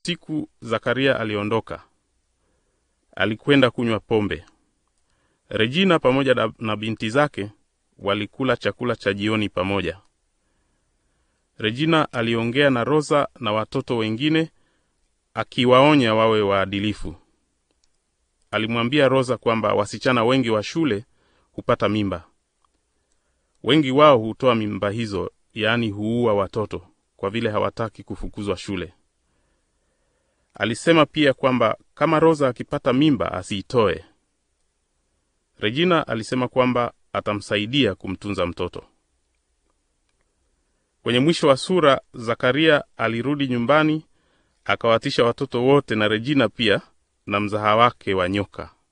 Siku Zakaria aliondoka, alikwenda kunywa pombe. Regina pamoja na, na binti zake walikula chakula cha jioni pamoja. Regina aliongea na Rosa na watoto wengine akiwaonya wawe waadilifu. Alimwambia Rosa kwamba wasichana wengi wa shule hupata mimba. Wengi wao hutoa mimba hizo, yaani huua watoto kwa vile hawataki kufukuzwa shule. Alisema pia kwamba kama Rosa akipata mimba asiitoe. Regina alisema kwamba atamsaidia kumtunza mtoto. Kwenye mwisho wa sura, Zakaria alirudi nyumbani akawatisha watoto wote na Regina pia na mzaha wake wa nyoka.